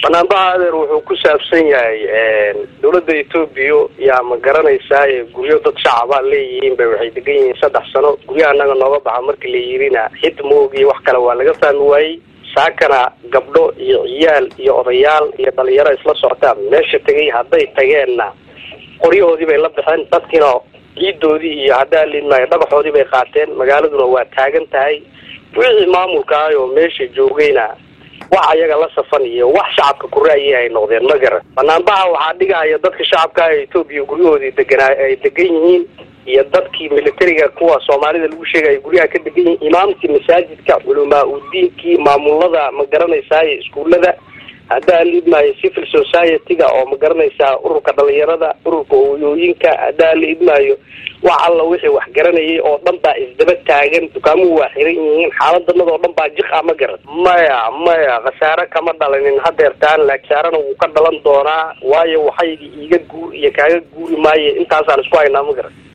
banaanbaha adeer wuxuu ku saabsan yahay dowladda etoobiya yaa ma garanaysaa guryo dad shacaba leeyihiin bay waxay degan yihiin saddex sano guryaha anaga nooga baxa markii la yirina xid moogiy wax kale waa laga fahmi waayey saakana gabdho iyo ciyaal iyo odayaal iyo dhalinyaro isla soctaan meesha tegay hadday tageenna qoryahoodii bay la baxeen dadkiina ciidoodii iyo haddaa liidmaayo dhagaxoodii bay qaateen magaaladuna waa taagan tahay wixii maamulka ah oo meesha joogayna wax ayaga la safan iyo wax shacabka ku ra'yi ay noqdeen ma garan banaanbaha waxaa dhigaya dadka shacabka ah ee etoobiya guryahoodii deganaa ay degan yihiin iyo dadkii militariga kuwa soomaalida lagu sheegaya guryaha ka degan yihiin imaamkii masaajidka culamaa udiinkii maamulada ma garanaysaay iskuullada haddaa liidmaayo civil society-ga oo ma garanaysaa ururka dhalinyarada ururka hooyooyinka haddaa liidmaayo wax alla wixii wax garanayay oo dhan baa isdaba taagan dukaamuhu waa xiran yihiin xaaladanada oo dhan baa jiq a ma garan maya maya khasaare kama dhalinin hadeertaan laakiin khasaarena wuu ka dhalan doonaa waayo waxaygi iiga guur iyo kaaga guuri maayo intaasaan isku haynaa ma garan